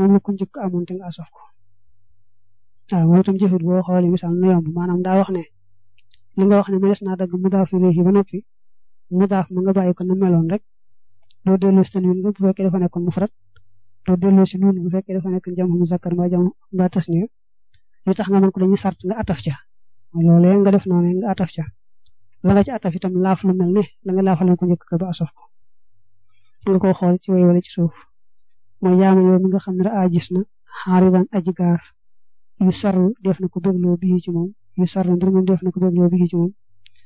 moom la ku njëkk amoon te nga asof ko waaw moom itam jëfit boo xoolee misaal na yomb maanaam daa wax ne li nga wax ne mënees naa dagg mudaaf ilayhi ba noppi mudaaf ma nga bàyyi ko na meloon rek doo delloo si tanwin nga bu fekkee dafa nekkoon mufrad doo delloo si nuun bu fekkee dafa nekk jam muzakkar mbaa jam mbaa tasniya li tax nga mën ko dañuy sart nga ataf ca loolee nga def noonu nga ataf ca la nga ci ataf itam laaf lu mel ne la nga laafaloon ko njëkk ba asof ko nga ko xool ci way wala ci suuf mooy yaama yow mi nga xam ne raa gis na xaaridan aji gaar yu sarru def na ko bégloo bii ci moom yu sarru mbir moom def na ko bégloo bii ci moom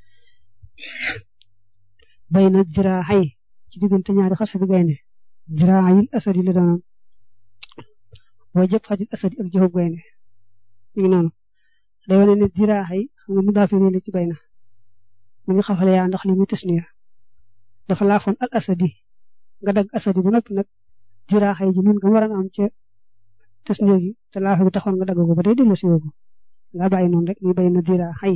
bay na diraaxay ci diggante ñaari xasa bi gaynde diraaxayil asadi la doonoon way jëpp xajil asadi ak joxub gaynde mi ngi noonu day wane ne diraaxay xam nga mu daafi la ci bay na mu ngi xafale yaa ndax li muy tasniya dafa laafoon al asadi nga dagg asadi ba noppi nag diraaxay ji nun nga war a am ca tasniya gi te laafa gi taxoon nga dagg ko ba day dellu si woo nga bàyyi noonu rek muy bay na diraaxay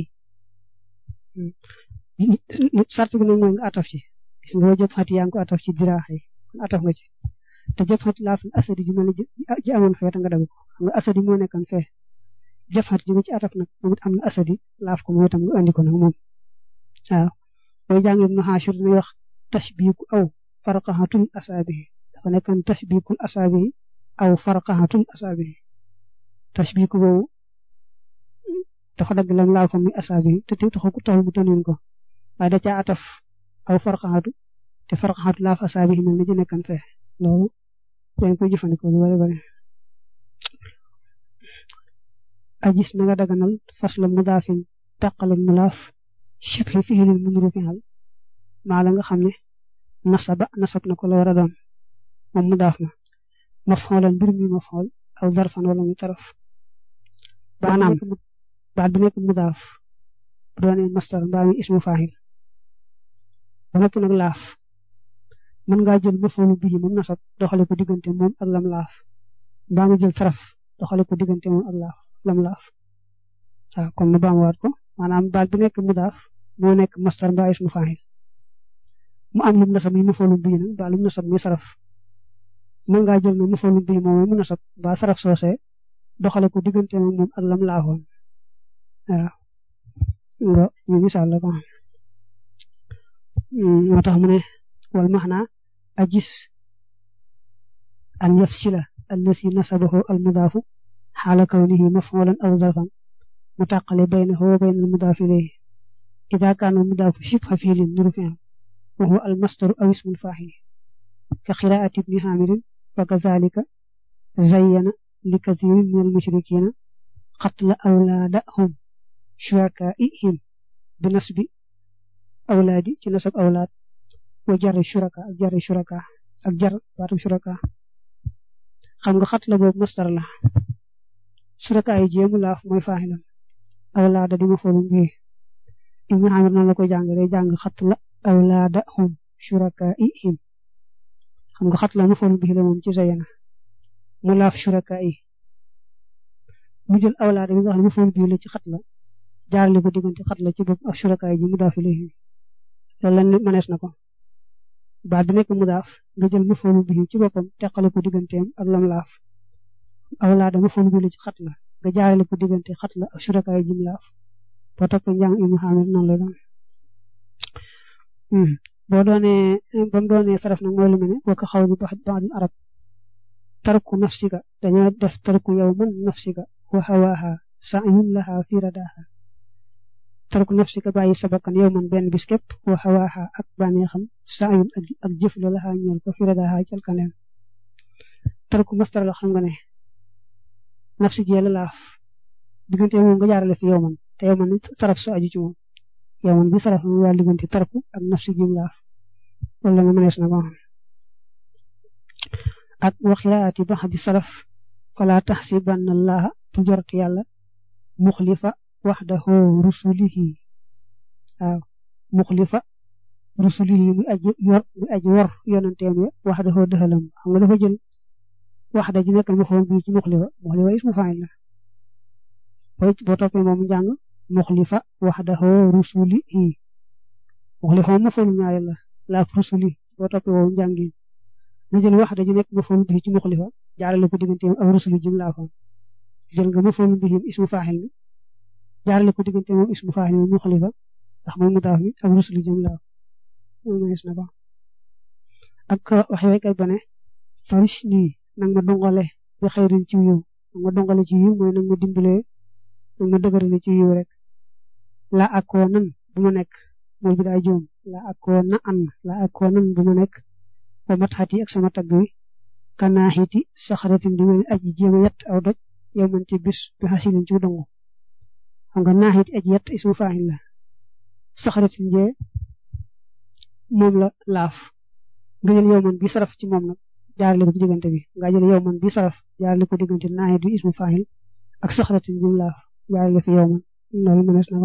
sart bi nag mooy nga ataf ci gis nga jëpp xati yaa ngi ko ataf ci diraaxay kon ataf nga ci te jëpp xati laaful asadi ju mel ne ji amoon fee te nga dagg ko xam nga asadi moo nekkoon fee jëpp xati ji nga ci ataf nag moom it am na asadi laaf ko moom itam nga andi ko nag moom waaw booy jàng Ibnu Haashir dina wax tashbiiku aw farqahatul asaabihi dafa nekkoon tashbiikul asaabihi aw farqahatul asaabihi tashbiiku boobu dafa dagg lam laal ko muy asaabihi te te taxul taxul mu tënnuñ ko waaye da caa ataf aw farqaxatu te farqaxatu laaf asaabi yi mel ni ji nekkan fee loolu dañ koy jëfandikoo lu bari bari ajis na nga daganal fas la mudaafin tàqale mulaaf shibhi fi'lin mu nuru fi'al maa la nga xam ne nasaba nasab na ko la war a doon moom mudaaf ma maf'ulan mbir mi maf'ul aw darfan wala muy taraf maanaam baat bi nekk mudaaf bu doonee masdar mbaa mi ismu faahil ba noppi nag laaf mën ngaa jël mafoolu bii moom nasab doxale ko diggante moom ak lam laaf mbaa nga jël taraf doxale ko diggante moom ak laaf lam laaf waaw kon nu baamuwaat ko maanaam baat bi nekk mudaaf moo nekk masdar mbaa ismu faahil mu am lum nasab mi mafoolu bii nag mbaa lum nasab mi saraf mën ngaa jël na mafoolu bii moom mu nasab mbaa saraf soosee doxale ko diggante moom moom ak lam laafoon waaw nga ñu misaal la ko moo tax mu ne wal maxna ajis an yafsila allasi nasabahu almudaafu xaala kawnihi maf'ulan aw zarfan mutaqale baynahu wa bayna almudaafi ilayhi ida kaana almudaafu shibha fiilin nuru fi'l wa huwa almasdaru aw ismu alfaa'il ka qiraa'ati ibni haamirin wa kazaalika zayyana li kathiirin min almushrikiina qatla awlaadahum shurakaa'ihim bi nasbi awlaadi ci nasab awlaad wa jar shuraka ak jar shuraka ak jar baatum shuraka xam nga xat la boobu masdar la shuraka yi jéemu laaf mooy faaxilam awlaada di ma foolum bi ibnu xamir noonu la ko jàng day jàng xat la awlaada hum shurakaa'ihim xam nga xat la ma foolum bi la moom ci zayana mu laaf shuraka yi mu jël awlaada bi nga xam ne ma foolum bi la ci xat la jaarale ko diggante xat la ci bopp ak shurakaay ji mudaaf ilayhi loolu la mënees na ko baat bi nekk mudaaf nga jël mafoolu bi ci boppam teqale ko digganteem ak lam laaf awlaada mafoolu bi la ci xat la nga jaarale ko diggante xat la ak shurakaay ji mu laaf boo toppee njàng Ibnu Xaamir noonu la doon boo doonee ba mu doonee saraf nag mooy lu mel ne wa ka xaw bi ba'd arab tarku nafsika dañoo def tarku yow man nafsika wa hawaaha sa'yun laha fi radaaha tarku nafsika bàyyi sa bakkan yow man benn bis képp wa hawaaha ak bànneexam sa'yun ak jëf la laha ñeel ko fi radaaha jalkaneem tarku masdar la xam nga ne nafsi jee la laaf diggante moom nga jaarale fi yow man te yow man saraf so aju ci moom yow man bi saraf mu daal diggante tarku ak nafsi jim laaf loolu la ma mënees na ko ak waxiraati ba di saraf fala taxsibanna allaha bu jorot yàlla muxlifa waxdahu rusulihi waaw muxlifa rusulihi muy aji yor muy aji wor yonanteem ya waxdahu dëxalam xam nga dafa jël waxda ji nekk ma foon bii ci muxlifa muxlifa ismu faa'il la boo boo toppee moom njàng muxlifa waxdahu rusulihi muxlifa moom ma foon ñaare la laaf rusuli boo toppee moom njàng nga jël waxda ji nekk ma foon bii ci muxlifa jaarale ko diggante ak rusulu jim laafoon jël nga mafoolu bihim ismu faaxil mi jaarale ko diggante moom ismu faaxil mi mu xalifa ndax mooy mudaaf mi ak rusulu jim laaf moom gis na ko ak waxe waykat ba ne farish nii nag ma dongale bi xayrin ci yiw nag ma dongale ci yiw mooy nag ma dimbalee nag ma dëgërale ci yiw rek la akoo nan bu ma nekk mooy bi daa joom la akoo na an la akoo nan bu ma nekk ba mat xati ak sama tagg wi kanaaxiti saxaratin di mel aji jéem a yett aw doj yow man ci bis bi xasinin ci dongu xam nga naaxiti aji yett ismu faaxin la saxaratin jee moom la laaf nga jël yow man bi saraf ci moom nag jaarale ko ci diggante bi nga jël yow man bi saraf jaarale ko diggante naaxit bi ismu faaxil ak saxaratin jim laaf jaarale fi yow man loolu mënees na ba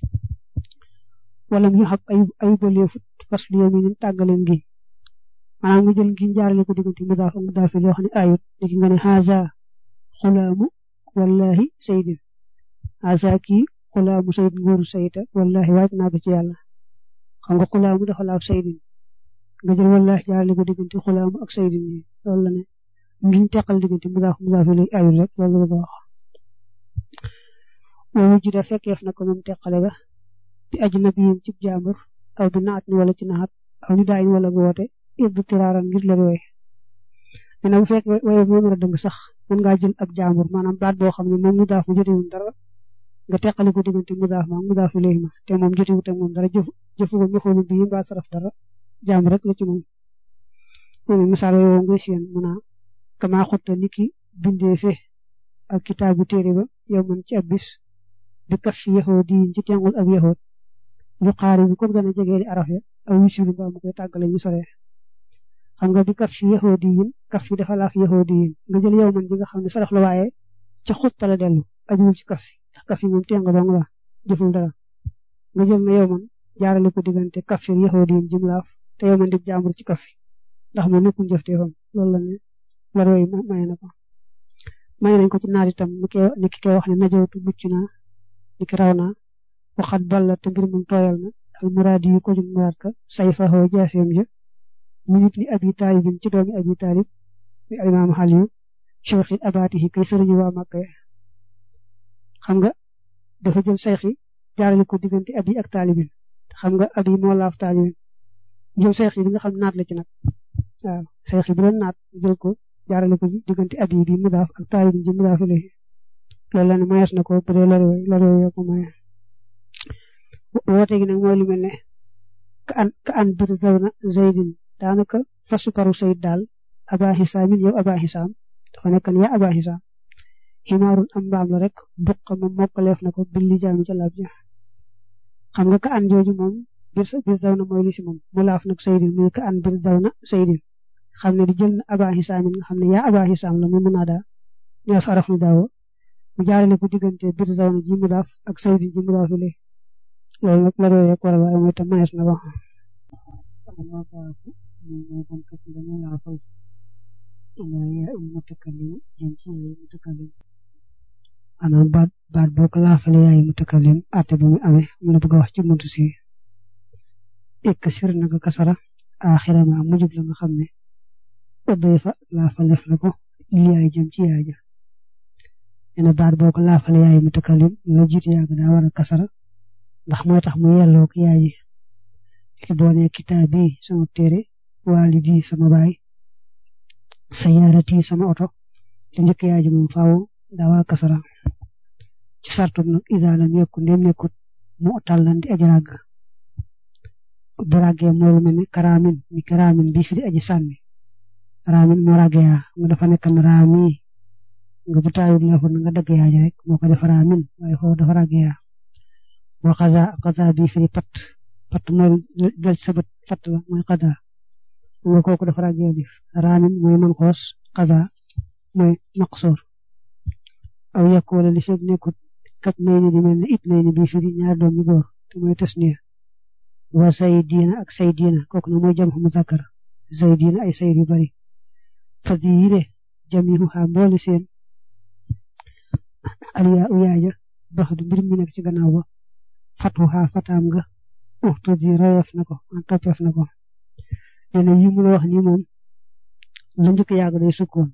wala mu xam ay ay bëleefut fas lu yow mi ñu tàggaleen gi maanaam nga jël gi jaarale ko diggante mudaaf ak mudaaf loo xam ne ayut léegi nga ne haza xulaamu wallahi saydin haza kii xulaamu sayd ngóoru sayta wallahi waaj naa ko ci yàlla xam nga xulaamu dafa laaf saydin nga jël wallahi jaarale ko diggante xulaamu ak saydin yi loolu la ne ngiñ teqal diggante mudaaf mudaaf lay ayut rek loolu la ko wax woowu ji da fekkeef na ko moom teqale ga bi ajnabiyin ci jàmbur aw bi naat ni wala ci naat aw ni daayin wala gu woote idd tiraaran ngir la wooy nee na bu fekk wooye moo nar a dëng sax mën ngaa jël ab jàmbur maanaam baat boo xam ne moom mu daaf mu jotewul dara nga teqali ko diggante mu daaf ma mu daaf léegi ma te moom jotewut ak moom dara jëf jëfu ko ma xoolu bii mbaa saraf dara jàmbur rek la ci moom moom misaal woowu ngay seen mun a kama xotta ni ki bindee fe ak kitaabu téere ba yow man ci ab bis bi kaf fi yaxoo di ci tengul ab yaxoot yu xaari bi comme gën a jegee di araf ya aw wisulu mbaa mu koy tàggale ñu sore xam nga bi kaf fi yaxoo di yin kaf fi dafa laaf yaxoo di yin nga jël yow man ji nga xam ne saraf la waaye ca xutta la dellu ajuwul ci kaf fi ndax kaf fi moom teng dong la jëful dara nga jël na yow man jaarale ko diggante kaf fi yaxoo di yin jim laaf te yow man di jàmbur ci kaf fi ndax moom nekkul jëfteefam loolu la ne la roy may na ko may nañ ko ci naat itam ni ki koy wax ne najawtu mucc naa ni ki raw naa waxat balla te mbir moom tooyal na al muraadi yu ko jum muraad ka say faxoo jaaseem ja mu nit ni abi taalibin ci doomi abi taalib mi alimaam xaliyu cheikhi abaatihi kay sëriñu waa Màkka xam nga dafa jël sayxi jaarale ko diggante abi ak taalibin xam nga abi moo laaf taalibin jël sayxi bi nga xam naat la ci nag waaw sayxi bi doon naat jël ko jaarale ko diggante abi bi mu daaf ak taalibin ji mu daaf léegi loolu la ne mayees na ko bu dee lori way lori way ko maye woote gi nag mooy lu mel ne ka an ka an bir zawna zaydin daanaka fasu karu sayid daal aba xisaamin yow aba xisaam dafa nekk ne yaa aba xisaam ximaarun am mbaam la rek buq moom mokkaleef na ko billi jaami ca laab ja xam nga ka an jooju moom bir bir zawna mooy li si moom mu laaf nag saydin muy ka an bir zawna saydin xam ne di jël na aba xisaamin nga xam ne yaa aba xisaam la mu mën a daa ñaas araf ni daawo mu jaarale ko diggante bir zawna ji mu daaf ak saydin ji mu daaf ile loolu nag la royee ko waral waaye mooy tam manees na wax maanaam baat baat boo ko laafale yaay mutakallim ate bi muy amee mu la bëgg a wax ci muntu si ek sir na nga kasara axira ma mujub la nga xam ne ëbbee fa laafalef la ko li yaay jëm ci yaay ja ene baat boo ko laafale yaay mutakallim la jiit yàgg daa war a kasara ndax mooy tax mu yelloo ko yaay ji ki boo nee kitaab bi sama téere waalidi sama baay sayaarati sama oto li njëkk yaay ji moom faaw daa war a kasara ci sartu nag isaalam yokku ndem nekkut mu tàllan di aji ràgg bu ràggee moo lu mel ne karaamin ni karaamin bi fi di aji sànni raamin moo ràgg yaa nga dafa nekkan raami nga bu taayul la nga dagg yaa ji rek moo ko def raamin waaye foofu dafa ràgg yaa wa xaza xaza bi fi di pat pat mooy jël sa bët pat la mooy xaza nga kooku dafa ràgg yaa dif raamin mooy man xoos xaza mooy maqsoor aw yàkk wala li fekk nekkut kat may ni di mel ne it may ni bii fi di ñaar doom yu góor te mooy tasniya wa say diina ak say diina kooku nag mooy jam xamu zakkar say diina ay sayr yu bari fas yi de jamihu xa mbooli seen aliya u yaaja bax du mbir mi nekk ci gannaaw ba fatu xa fataam nga uxtu di royeef na ko en toppeef na ko nee na yi mu la wax nii moom la njëkk yàgg day sukkoon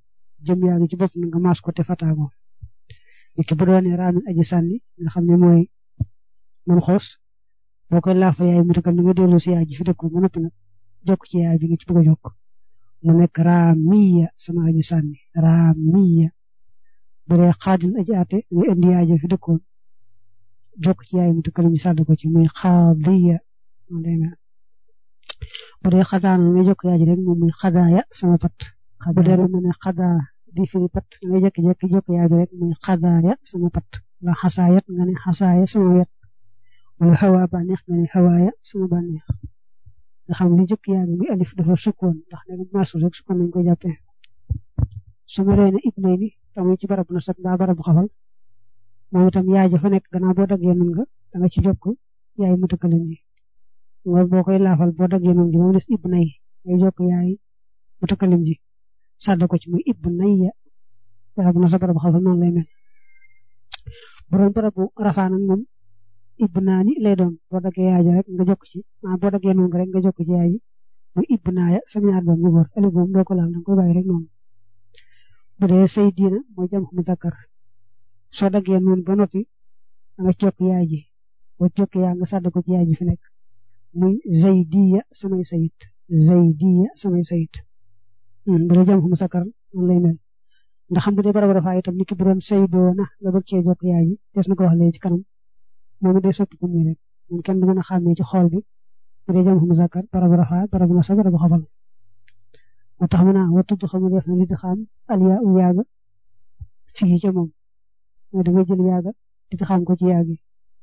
jëm yaa ngi ci bopp na nga maas ko te fataago nit ki bu doonee raamin aji sànni nga xam ne mooy man xoos boo koy laafa yaay mu dëkkal na nga delloo si yaay ji fi dëkku ba noppi nag jokk ci yaay bi nga ci bëgg a jokk mu nekk raamiya sama aji sànni raamiya bu dee xaadin aji ate nga indi yaay ji fi dëkkoon jokk ci yaay mu dëkkal ñu sàdd ko ci muy xaadiya moom day mel bu dee xadaan nga jokk yaay ji rek moom muy xadaaya sama pat bu dee lu mel ne xadaa di firi pat nga jékki-jékki jokk yaay bi rek muy xadaaya sama pat la xasaayat nga ne xasaaya sama wet wala xawaa bànneex nga ne xawaaya sama bànneex nga xam li jëkk yaa ngi alif dafa sukkoon ndax ne maasul rek sukkoon nañ ko jàppee su ma reene ibnay ni tamuy ci barab na sat mbaa barab xafal moom itam yaay ja fa nekk gannaaw boo daggee nun nga da nga ci jokk yaay mu tëkkalim ji nga boo koy laafal boo daggee nun gi moom des ibnay ngay jokk yaay mu tëkkalim ji sàdd ko ci muy ibnay ya barab na sa barab xafal noonu lay mel bu doon barabu rafaa nag moom ibnaani lay doon boo daggee yaay ja rek nga jokk ci ah boo daggee nun nga rek nga jokk ci yaay ji muy ibnaaya sama ñaar doom yu góor alif moom doo ko laal danga koy bàyyi rek noonu bu dee say diina mooy jam mu dakkar soo daggee noonu ba noppi da nga jokk yaay ji boo jokk yaa nga sàdd ko ci yaay ji fi nekk muy zaydiya samay sayit zaydiya samay sayit bu dee jam mu sakkar noonu lay mel ndax xam bu dee barab rafaa itam niki bu doon saydoona nga bëgg cee jokk yaay ji des na ko wax léegi ci kanam moom it day soppi ko muy rek moom kenn du mën a xàmmee ci xool bi bu dee jam mu sakkar barab rafaa barab na sa barab xafal moo tax mu naa wa tudd xamu def na li di xam aliya u yaaga fii ca moom mooy da ngay jël yaaga di xam ko ci yaagi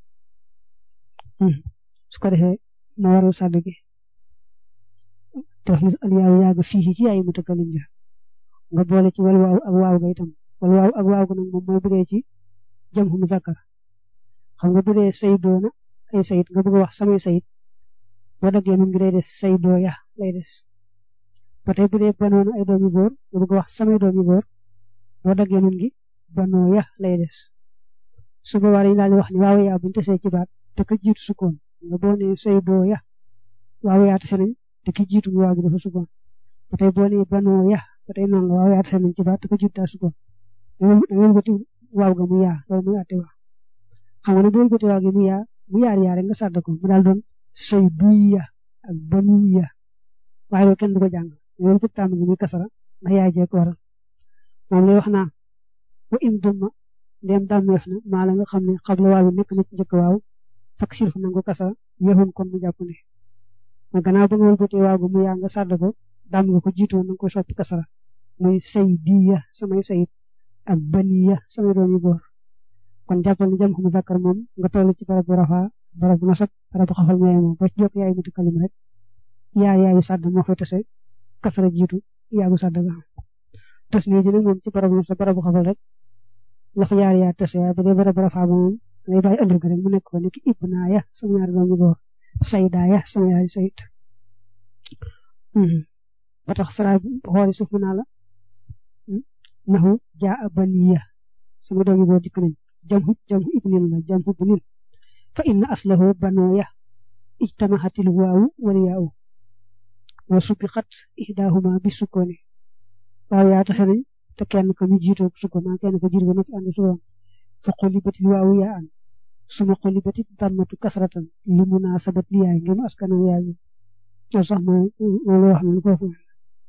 su ko defee ma waral sàdd gi def li aliya u yaaga fii ci yaay mutakalim ja nga boole ci wal waaw ak waaw ga itam wal waaw ak waaw ga nag moom mooy bu dee ci jam mu zakkar xam nga bu dee saydoona ay sayit nga bëgg a wax samay sayit boo daggee mun ngi day des saydoo ya lay des ba tey bu dee banoona ay doomi góor nga bëgg wax samay doomi góor boo daggee nun gi banoo ya lay des su boobaa dañu daal di wax ni waaw yaa buñu tesee ci baat te ka jiitu sukkoon nga boo nee say doo ya waaw yaa tese nañ te ki jiitu mu waaw gi dafa sukkoon ba tey boo nee banoo ya ba tey noonu la waaw yaa tese nañ ci baat te ka jiitu daa sukkoon da ngeen bëti waaw ga mu yaa loolu muy àtte wax xam nga ne boo bëti waaw gi mu yaa mu yaar yaa rek nga sàdd ko mu daal doon say duy ya ak banu ya waaye loolu kenn du ko jàng loolu ci tàmm gi muy kasara ndax yaay jee ko waral moom lay wax naa wa im dumma ndem dàmmeef na maa la nga xam ne xabla waaw bi nekk na ci njëkk waaw fak sirfu nangu kasara yéexoon kon mu jàpp ne ma gannaaw ba nga wëlbatee waaw gu mu yaa nga sàdd ko dàmm nga ko jiitoon na nga koy soppi kasara muy say diya samay sayit ak baniya samay doomi góor kon jàppal ni jam xamu zakkar moom nga toll ci barab bu rafaa barab bu nasab barab bu xafal ñooy moom ba ci jokk yaay mutu kalim rek yaay yaayu sàdd moo fay tase kasara jiitu yaagu sàdd ga tas nii ji nag moom ci barab sa barabu xafal rek la fa yaar yaa tase ba dee barab rafaa ba moom ngay bàyyi ëllëg rek mu nekk ko nekk ibnaaya sama ñaari doomu góor saydaaya sama yaari sayit ba tax sara xooli suuf naa la naxu jaa a baniya sama doomu góor dikk nañ jamhu jamhu ibnin la jamhu bunin fa inna aslahu banooya ijtamahatil waawu wal yaawu wa subiqat ihdahuma bi sukkooni waaw yaa tase nañ te kenn ko ñu jiitoo sukkoon maa kenn ko jiit ba noppi ànd sukkoon fa xulibatil waawu yaa an suma xulibatit dammatu kasratan li munaasabat li yaay ngeen askana yaay yi loolu sax mooy loolu wax na lu ko foofu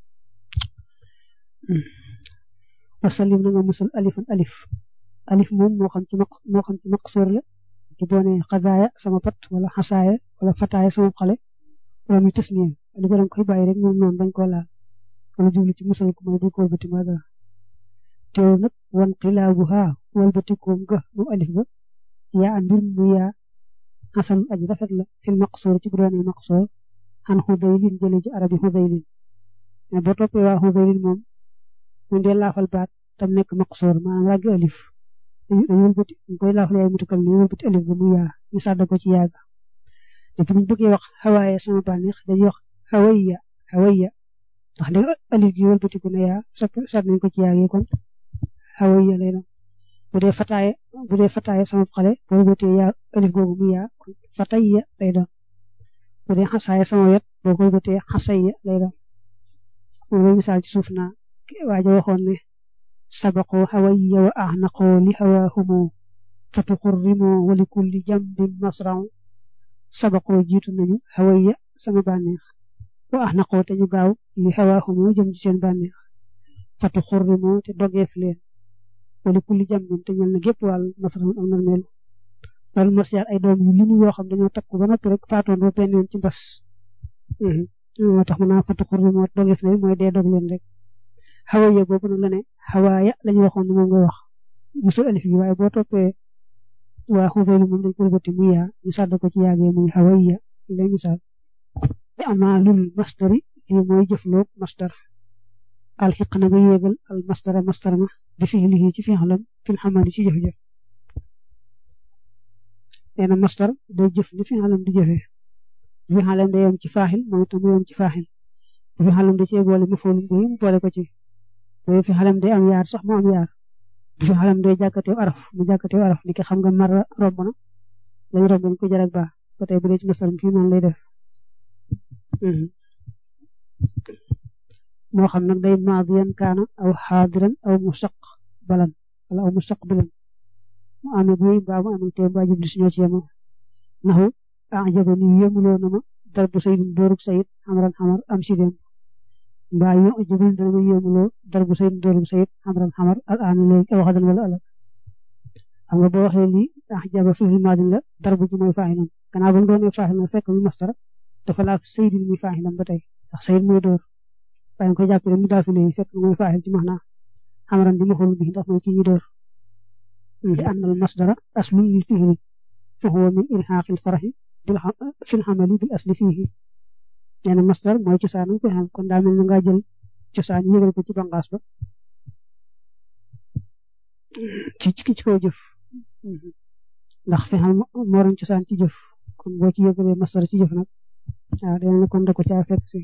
wasalim na nga musal alifan alif alif moom moo xam ci maq moo xam ci maqsoor la ci boo nee xadaaya sama pat wala xasaaya wala fataaya sama xale wala muy tasniya li ko danga koy bàyyi rek moom noonu bañ koo laal wala jublu ci musal ko mooy bu ko wëlbati ma dara teew nag wan xilaabu haa wëlbati koom ga moom alif ba yaa mbir mu yaa xasan aji rafet la fil maqsoor ci bu doonee maqsoor xan xudaylin jële ci arabi xudaylin mais boo toppee waa xudaylin moom mu dee laafal baat tam nekk maqsoor maanaam ràggi alif dañu wëlbati ñu koy laafal yaay mutukal ni wëlbati alif ba mu yaa ñu sàdd ko ci yaaga léegi buñ bëggee wax xawaaye sama bànneex dañuy wax xawayya xawayya ndax léegi alif gi wëlbatiku ne yaa sàdd nañ ko ci yaag yi kon xawayya lay doon bu dee fataaye bu dee fataaye sama xale boo wëlbatee yaa alif googu mu yaa kon fatayya lay doon bu dee xasaaye sama wet boo ko wëlbatee xasayya lay doon moom lay misaal ci suuf naa waaja waxoon ne sabaqoo hawayya wa ahnaqoo li hawaahumoo fatuxurrimoo wa li kulli jambin masraw sabaqoo jiitu nañu hawayya sama bànneex wa ahnaqoo te ñu gaaw li hawaahumoo jëm ci seen bànneex fatuxurrimoo te dogeef leen wa li kulli jambin te ñel na gépp wàll masraw am na melu loolu marsiyaat ay doom yu limu yoo xam dañoo takku ba noppi rek faatoondoo benn yoon ci mbas moo tax mën naa fatu xurri moo dogeef na mooy dee dog leen rek xawaaya boobu nag la ne xawaaya lañu waxoon ne moom nga wax musul alif yi waaye boo toppee waa xufeelu moom dañ ko bëtti muy yaa ñu sàdd ko ci yaagee muy xawaaya lay misaal te amaalul masdari fii mooy jëfloog masdar alxiq na nga yéegal al masdara masdar ma bi fiilihi ci fiixlam fil xamali ci jëf-jëf nee na masdar day jëf ni fiixlam di jëfee fi xalam day yem ci faaxil moom itam mu yem ci faaxil fi xalam da cee boole mu foolum bi mu boole ko ci loolu fi xalam day am yaar sax mu am yaar fi xalam day jàkkateew araf mu jàkkateew araf ni ki xam nga mar romb na lañu romb nañ ko jar ak baax ba tey bu dee ci masalam fii noonu lay def moo xam nag day maadiyan kaana aw xaadiran aw mustaqbalan wala aw mustaqbilan mu amee buy mbaa mu amee teew mbaa jubli suñoo ci yemoo naxu ajaba ni yéemuloo na ma darbu saydin dóorub sayid xamran xamar am sidéem mbaa yo jabin dana ma yéemuloo darbu saydin dóorub sayid xamran xamar al aan léegi aw xadan wala ëllëg xam nga boo waxee lii ajaba fi maadin la darbu ji mooy faaxilam gannaaw ba mu doonee faaxilam fekk mu mastar dafa laaf saydin muy faaxilam ba tey ndax sayid mooy dóor waaye nga koy jàppale mu daal fi ne fekk mooy faaxil ci max naa xamran di ma xool bi ndax mooy kii ñu dóor li annal masdara aslun lil fihli fa huwa min ilxaaqil faraxi fil xamali bil asli fiihi nee na masdar mooy cosaanam ko xam kon daa mel ni nga jël cosaan yëgal ko ci bangaas ba ci ci kaw jëf ndax fi xam moo doon cosaan ci jëf kon boo ci yëgalee masdar ci jëf nag waaw dana ne kon da ko caa fekk si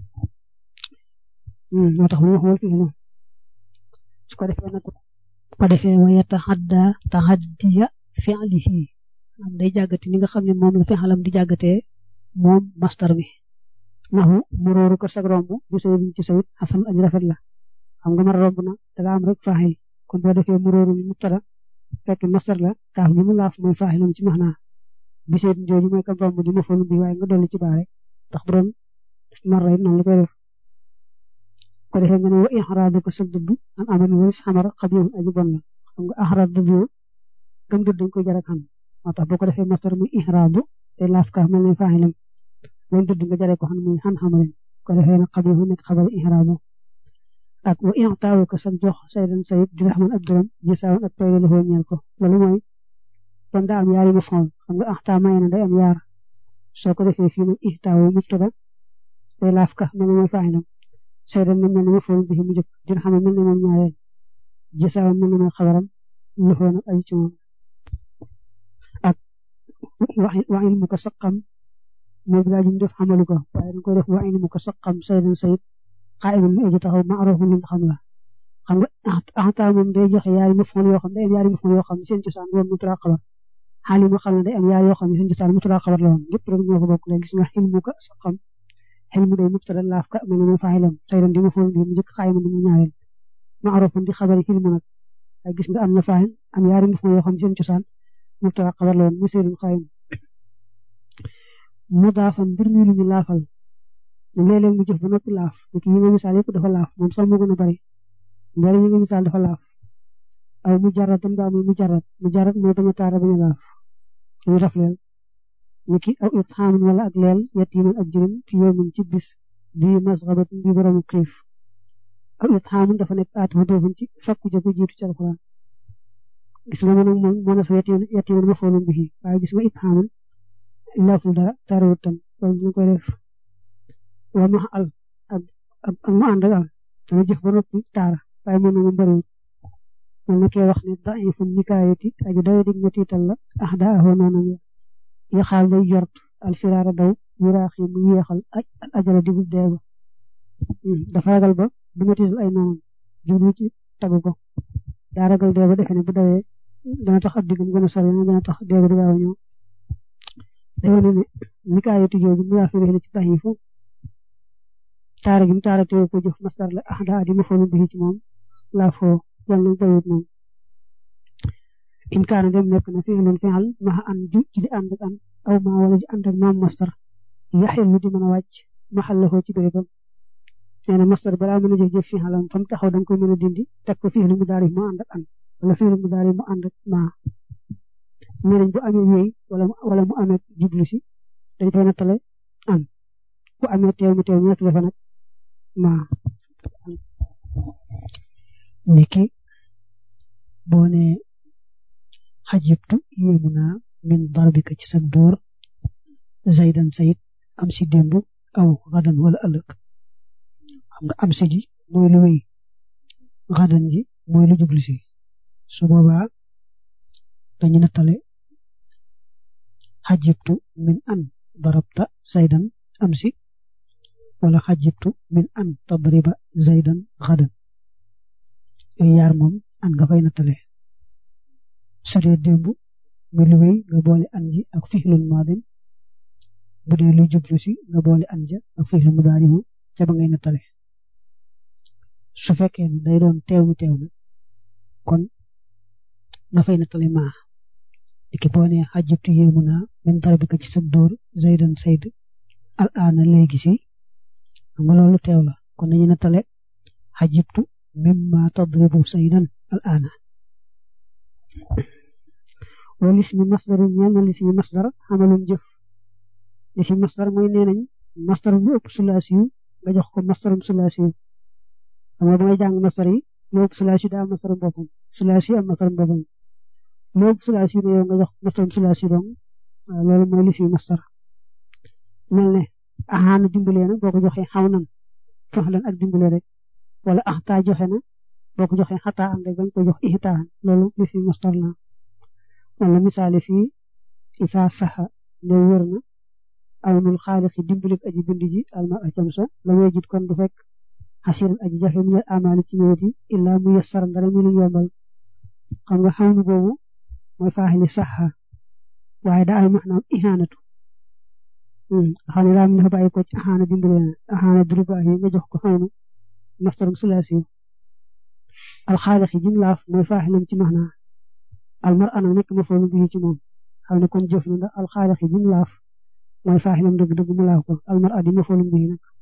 moo tax mu xool fii noonu su ko defee nag ko defee wa yataxadda taxaddiya fi'lihi am day jàggati ni nga xam ne moom la fi xalam di jàggatee moom mastar mi naxu muróoru ko sag romb bu sayidin ci sayid xasan aji rafet la xam nga mar romb na danga am rek faaxil kon boo defee muróoru mi mubtada fekk mastar la kaaf bi mu laaf mooy faaxilam ci maxnaa bi sayidin jooju mooy kam romb di ma folu bi waaye nga dolli ci baare ndax bu doon mar rayit noonu la koy def ko defee nga ne wa ixraadu ko sag dëdd an aman walis xamar xabihun aji bon la xam nga axraad dëdd yoo gëm dëdd dañ koy jar ak xam moo tax boo ko defee mastar muy ixraadu te laaf kaaf mel ne faaxilam loolu dëdd nga jaree ko xam muy xan xamarin ko defee nag xabihu nekk xabari ixraadu ak wa ixtaawu ko sag jox saydan sayid diraxman ab dërëm jisaawan ak payda lafoo ñeel ko loolu mooy kon daa am yaari ma fool xam nga axtaa maye na day am yaar soo ko defee fii nag ixtaawu mubtada te laaf kaaf mel ne mooy faaxilam saydan mel ne ma fool bi mu jëkk diraxman mel ne moom ñaareel jisaawan mel ne mooy xabaram lafoo nag aju ci moom ak wa ilmu ko saqam moom daa jum def xamalu ko waaye dañ koy def wa ilmu ko saqam saydan sayid xaa'imun mu aji taxaw ma'ruufun li nga xam la xam nga axtaa moom day joxe yaari maf'uul yoo xam day am yaari maf'uul yoo xam ne seen cosaan woon mubtada xabar xaali ma xam ne day am yaari yoo xam ne seen cosaan mubtada xabar la woon lépp rek ñoo ko bokk léegi gis nga ilmu ko saqam ilmu day mubtada laaf ka mel ne mooy faa'ilam saydan di maf'uul bi mu njëkk xaa'imun di mu ñaareel ma'ruufun di xabari ilmu nag waaye gis nga am na faa'il am yaari maf'uul yoo xam ne seen cosaan mubtada xabar la woon mu seydun xaayim mudaafan mbir mi lu ñu laafal léeg-léeg mu jëf ba noppi laaf nit yi nga misaal yëpp dafa laaf moom sax moo gën a bari mbari yi nga misaal dafa laaf aw mu jarat dan ba muy mu jarat mu jarat mooy bañ a taara bañ a laaf ñu def leel niki aw itxaamin wala ak leel yatiiman ak juróom fi yawmin ci bis di masxabat bi boromu xiif aw itxaamin dafa nekk aat ma doofun ci fakku jëgu jiitu ci alxuraan gis nga moom moom moo na sa yatiiman ma foolum bi waaye gis nga itxaamin laaful dara taarawut tam loolu ñu koy def wa ma al ak ak mu ànd ak al dana jëf ba noppi taara waaye moom na mu bëriwul man na kee wax ne da'ifu nikaayati aji doy dig na tiital la ah daa ahoo noonam ya yaxaal day jort al firaara daw yuraax yi mu yéexal al ajala digub dee ba dafa ragal ba du ma tiital ay noonam jublu ci tagu ko daa ragal dee ba defe ne bu dawee dana tax ab digam gën a sori dana tax dee ba du gaaw a ñëw day wane ne nikaayati jooju mu yaa fi ci da'ifu taara gi mu taara teew ko jëf masdar la ah daa di ma foolu bi ci moom laa foo wala bayut moom in kaana dem nekk na fi'lun fi'al ma an ju ci di ànd ak an aw ma wala di ànd ak maam mastar yaxillu di mën a wàcc maxallahu ci bérébam nee na mastar balaa mën a jëf jëf fi'alam fam taxaw da nga koy mën a dindi teg ko fi'lu mudaari mu ànd ak an wala fi'lu mudaari mu ànd ak ma nee nañ bu amee yooy wala wala mu amee jublu si dañ koy nattale an bu amee teew mu teew ñu nattale fa nag ma niki boo ne xajibtu yéemu naa min darbika ci sag dóor zaydan sayid am si démb aw xadan wala ëllëg xam nga am si ji mooy lu wéy xadan ji mooy lu jublu si su boobaa dañu nattale xajibtu min an darabta zaydan am si wala xajibtu min an tadriba zaydan xadan yooyu yaar moom an nga fay nattale su dee démb mi lu wéy nga boole an ji ak fixlul maadin bu dee lu jublu si nga boole an ja ak fixlu mudaarimu ca ba ngay nattale su fekkee ne day doon teewu teew na kon nga fay nattale maa diki boo ne xajibtu yéemu naa min darbika ci sag dóor zaydan sayd al aana léegi si xam nga loolu teew la kon dañuy nattale xajibtu mimma tadribu saydan al aana wala lismi masdaru ñeel na lismi masdar xamalum jëf lismi masdar mooy nee nañ masdar bu ëpp sulaasi yu nga jox ko masdarum sulaasi yu xam nga ba ngay jàng masdar yi lu ëpp sulaasi yu daa am masdarum boppam sulaasi yu am masdarum boppam lu ëpp sulaasi yu ne yow nga jox masdarum sulaasi yu dong loolu mooy lismi masdar mel ne axaana dimbalee na boo ko joxee xaw nan faxlan ak dimbalee rek wala axtaa joxe na boo ko joxee xataa am rek bañ ko jox ixtaan loolu lismi masdar la wala misaale fii isaa saxa ne wër na awnul xaalixi dimbalik aji bind ji alma a camsa la muy jit kon du fekk xasiran aji jafe mi amaali ci ñëwet yi illaa mu yassar ndara mi lu yombal xam nga xawnu boobu mooy faaxili saxa waaye daa am maanaam ihaanatu xam ne daa am dafa bàyyi ko ci axaana dimbale na axaana durubaa yi nga jox ko xawnu mastarum sulaasi alxaalixi jim laaf mooy faaxilam ci maanaa almar anam nekk ma foolu bii ci moom xam ne kon jëf na ndax alxaalixi jim laaf mooy faaxilam dëgg dëgg mu laaf ko almar adi ma foolu bii nag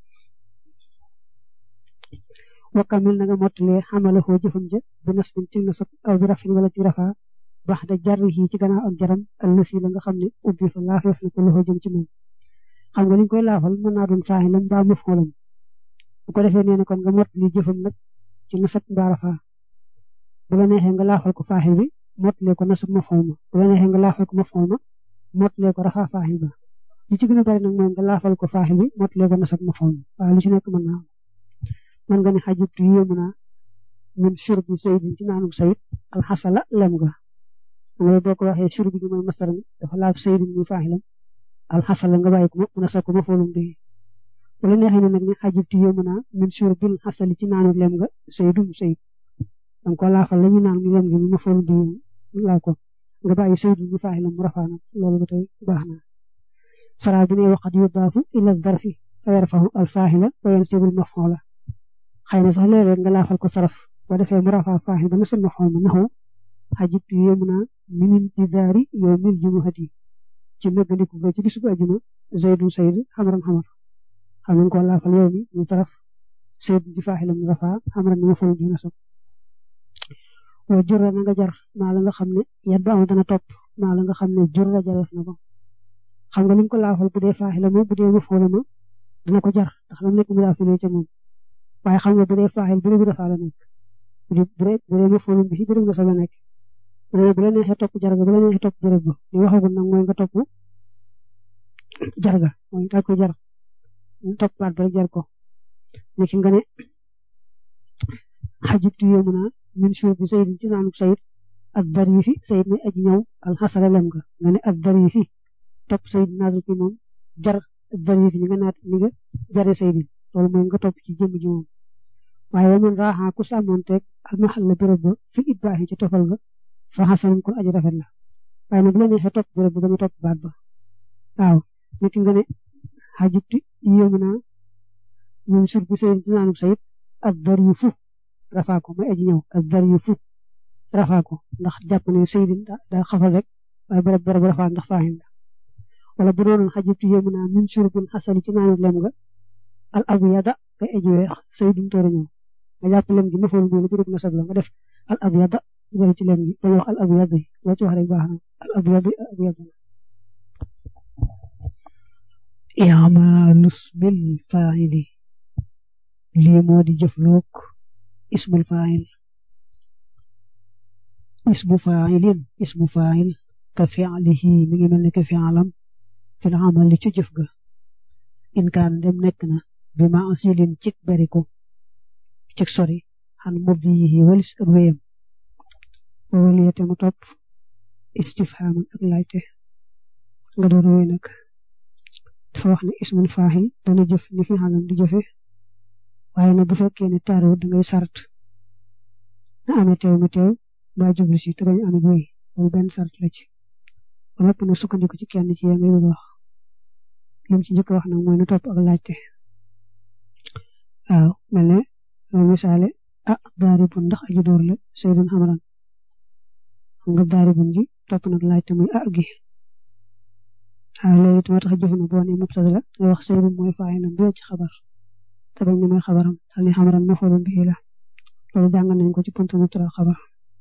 wakkamil na nga mottalee xamala foo jëfam ja bi nasbin ci nasab aw bi rafin wala ci rafaa bax da jar yi ci gannaaw ak jaram allësi la nga xam ne ubbi fa laafeef na ko loxo jëm ci moom xam nga liñ koy laafal mën naa doon faaxilam mbaa mafoolam bu ko defee nee na kon nga mottali jëfam nag ci nasab mbaa rafaa bu la neexee nga laafal ko faaxil bi mottalee ko nasab mafool ma bu la neexee nga laafal ko mafool ma mottalee ko rafaa faaxil ba li ci gën a bari nag mooy nga laafal ko faaxil bi mottalee ko nasab mafool ma waaye lu ci nekk mën naa mën nga ne xajibtu yéemu naa min shurbi saydin ci naanum sayid alxasala lem ga nga boo ko waxee shurbi bi mooy masdar mi dafa laaf saydin muy faaxilam alxasala nga bàyyi ko mu nasab ko mafoolum bi wala neexee ne nag ne xajibtu yéemu naa min shurbil xasali ci naanu lem ga saydum sayid danga ko laafal la ñu naan mi lem gi mi mafoolum bi laa ko nga bàyyi saydum muy faaxilam mu rafaa nag loolu ba tey baax na sara bi ne waqat yudaafu ila darfi fa yarfahu alfaaxila wa yansibul mafoola xëy na sax léeg-léeg nga laafal ko saraf boo defee mu rafaa faaxil ba na sama xaw ma naxu xajibtu yéemu naa minin didaari yow mil jumuhati ci nëggandiku nga ci bisu ajuma zaydun sayd xamran xamar xam nga ko laafal yow mi mu saraf sayd di faaxil mu rafaa xamran mi ma fol bi nasab wa jurra na nga jar maa la nga xam ne yat ba am dana topp maa la nga xam ne jurra jareef na ko xam nga li nga ko laafal bu dee faaxil ma bu dee ma fol ma dana ko jar ndax lam nekk mu laafalee ca moom waaye xam nga bu dee faaxil bu dee bi rafaa la nekk bu dee bu dee ma foolum bi fi bërëb nga sa la nekk bu dee bu la neexee topp jarga bu la neexee topp bërëb ba li waxagul nag mooy nga topp jarga mooy daal ko jar topp baat ba rek jar ko nekk nga ne xajibtu yéemu naa min suur bi sayid ci naanub sayid ak dari fi sayid may aji ñëw alxasala lem nga nga ne ak dari fi topp sayid naatul ki moom jar ak dari fi ni nga naat ni nga jare sayid loolu mooy nga topp ci jëmm ji moom waaye wa man raaxaa ku sàmmonteeg al maxal la béréb ba fi it baaxi ci tofal ga fa xasanum kon aji rafet la waaye nag bu la neexee topp béréb ba dama topp baat ba waaw nit nga ne xajibtu yéemu naa min sur bu sayid ci naanub sayid ak dari fu rafaa ko mooy aji ñëw ak darifu rafaa ko ndax jàpp ne saydin daa xafal rek waaye barab barab rafaa ndax faahin la wala bu doonoon xajibtu yéemu naa min surbin xasali ci naanu lem nga al abyada ngay aji weex saydun toora ñëw nga jàpp lem gi mafool bi la birub na sabla nga def al abyada jël ci lem gi dañu wax al abyadi loo ci wax rek baax na al abyadi al abyada i'malus bil fa'ili lii moo di jëfloog ismul fa'il ismu fa'ilin ismu fa'il ka fi'lihi mi ngi mel ni ka fi'alam fil amali ci jëf ga in kaan dem nekk na bi ma asilin cik bariku cik sori xan muddihi walis ak wéyam waliyate mu topp istifhaman ak laajte nga door wéy nag dafa wax ne ismul fa'il dana jëf ni fi xalam di jëfe waaye nag bu fekkee ne taaru da ngay sart na amee teew mi teew ba jublu si te bañ amit wéy loolu benn sart la ci ba lépp na sukkandiku ci kenn ci yee ngay bëgg wax lim ci njëkk wax nag mooy na topp ak laajte waaw mel ne loolu misaale ah daaribun ndax aji dóor la saydun xamaran xam nga daaribun ji topp nag laajte muy ah gi waaw léegi it moo tax jëf na boo nee mubtada la nga wax saydun mooy faa'ilam bi ci xabar te bañ ne mooy xabaram daal ni xamaran mafoolum bii la loolu jàng nañ ko ci buntu mubtada xabar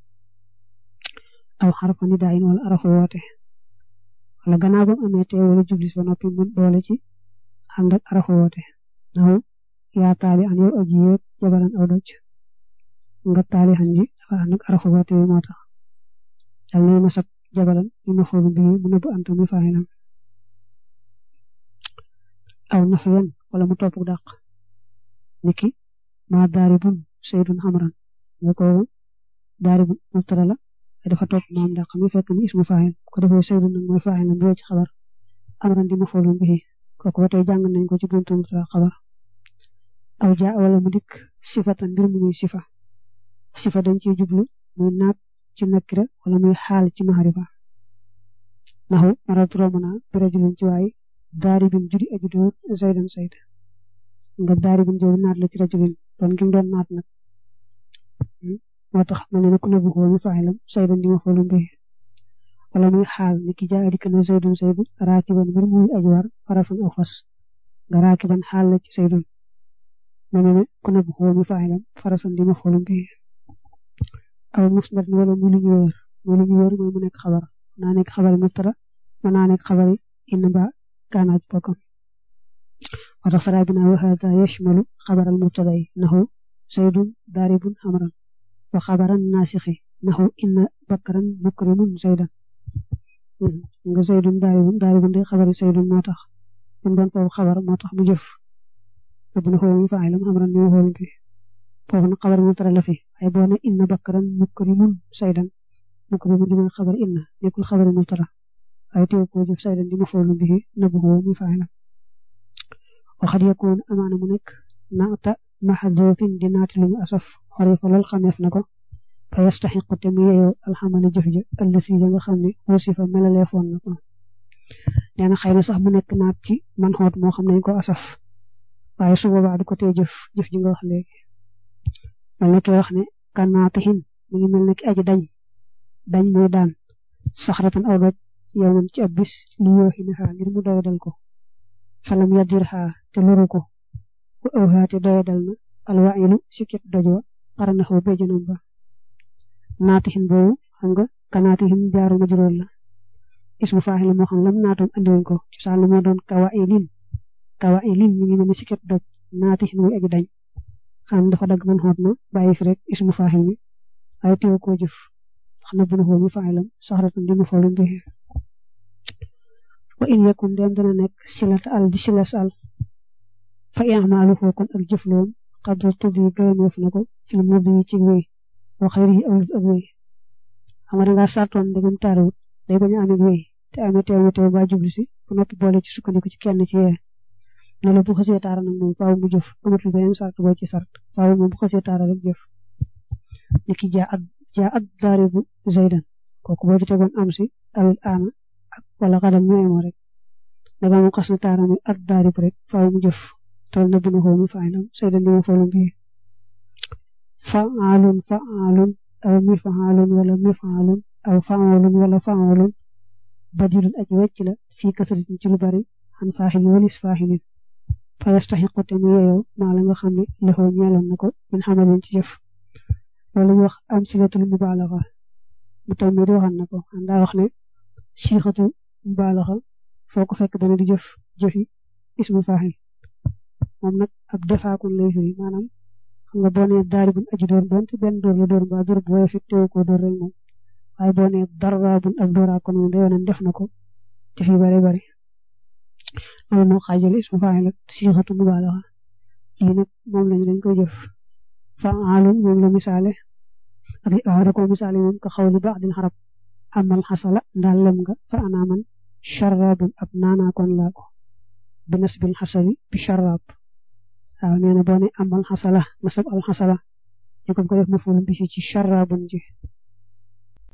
aw xarfa ni daayin wala arafu woote wala gannaaw ba mu amee teew wala jublis ba noppi mu boole ci ànd ak arafu woote naw yaa taali an yow aji yéeg jabaran aw doj nga taali xan ji dafa ànd ak arafu woote yi moo tax dal nay nasab jabaran mi mafoolu bii mu nëbbu anta mi faayilam aw nafiyan wala mu topp dàq niki ma daaribun saydun xamran nga ko daaribun mubtada la dafa topp maam dàq mi fekk ni ismu faayil ko defee saydun nag mooy faayil na ci xabar amran di mafoolum bihi kooku ba tey jàng nañ ko ci buntu mubtada xabar aw jaa wala mu dikk sifatan mbir mu muy sifa sifa dañ ciy jublu muy naat ci nakira wala muy xaal ci maharifa naxu maratu romb naa bi rajulin ci waay daaribin judi aju dóor zaydan sayd nga daaribin jooju naat la ci rajulin doon gi mu doon naat nag moo tax mel ne ku nëbbu xoo mi faaxilam saydan di ma foolum bi wala muy xaal ni ki jaa dikk na zaydun saydu raakiban mbir muy aju war farasan aw fas nga raakiban xaal la ci saydun mel ne ku nëbbu xoo mi faaxilam farasan di ma foolum bi aw musnad wala mu lu ñu wër mu lu ñu wër mooy mu nekk xabar naa nekk xabari mubtada mën naa nekk xabari inna ba kaanaaj bokkam moo tax saraa bi naa wa hada yashmalu xabaral mubtada yi naxu zaydun daaribun xamran wa xabaran naasixi naxu inna bakkaran mukrimun zaydan nga zaydun daaribun daaribun de xabari zaydun moo tax mu doon foofu xabar moo tax mu jëf bu na xool mi faa'ilam xamran ni xool bi foofu nag xabar mubtada la fi ay boo ne inna bakkaran mukrimun zaydan mukrimun di mooy xabar inna nekkul xabari mubtada ay teew ko jëf saydan di mafoolu bihi nabuhu mi faa'ilam waxat yakun amaana mu nekk naata maxdufin di naati lu ñu asaf xarifa lool xameef na ko fa yastaxiqu te mu yeyoo alxamali jëf ja ëllësi ja nga xam ne wasifa melaleefoon na ko nee na xëy na sax mu nekk naat ci man xoot moo xam nañ ko asaf waaye su boobaa du ko tee jëf jëf ji nga wax léegi mel na ki wax ne kan naatihin mi ngi mel ne ki aji dañ dañ muy daan saxratan aw doj yow man ci ab bis li yooxi na xaa ngir mu doyadal ko falam yadir xaa te loru ko bu aw xaa te doyadal na alwailu sikket dojoo xaranaxoo béjjanam ba naatixin boobu xam nga ka naatixin jaaru ma juróol la ismu faaxil moo xam lam naatoon andiwuñ ko ci sàll moo doon kawailin kawailin mi ngi mel ni sikket doj naatixin muy aji dañ xam dafa dagg man xoot na bàyyi fi rek ismu faaxil mi waaye teew koo jëf ndax na bu na xoo mi faaxilam saxratan di ma foolu mbixi wa in yakun dem dana nekk silata al di silas al fa i'maalu foo kon ak jëfloom xadra tudd yi gërëmeef na ko fil mudi yi ci wéy wa xayri yi awlut ak wéy xam nga dangaa sartoon ndegam taarawut day bañ a amee wéy te amee teew na teew ba jublu si ba noppi boole ci sukkandiku ci kenn ci yee ne la bu xasee taara nag moom faaw mu jëf amatul beneen sart boo ci sart faaw moom bu xasee taara rek jëf niki jaa at jaa at daaribu zaydan kooku boo ci tegoon am si awil aana ak wala xadam ñu emoo rek daga mu xas na taara mi at daarib rek faaw mu jëf tool na bu na xoo mi faayilam saydan di ma foolu mbii fa'aalun fa'aalun aw mif'aalun wala mif'aalun aw fa'aalun wala fa'aalun badilun aji wecc la fii kasratin ci lu bari an faaxilin walis faaxilin fa yastaxiqu te mu yeyoo maa la nga xam ne lëxoo ñeeloon na ko min xamalin ci jëf loolu ñu wax am silatul mubaalaxa mu taw mi di waxan na ko daa wax ne siixatu mubaalaxa foo ko fekk dana di jëf jëfi ismu faaxil moom nag ab defaakun lay firi maanaam xam nga boo nee daaribun aji door doon te benn door la door mbaa door bu woyof it teewu ko door rek moom waaye boo nee darraabun ab dooraa kon moom day wane def na ko def yu bari bari loolu moo xaajale ismu faaxil ak siixatu mubaalaxa yi nag moom lañu dañ koy jëf fa'aalun moom la misaale ak li da ko misaale moom ka xawli ba'dil xarab amal xasala ndaal lem nga fa anaaman sharabun ab naanaa kon laa ko bi nasbil xasali bi sharab waaw nee na boo ne amal xasala nasab al xasala ñu ko ko def maful bi ci sharabun ji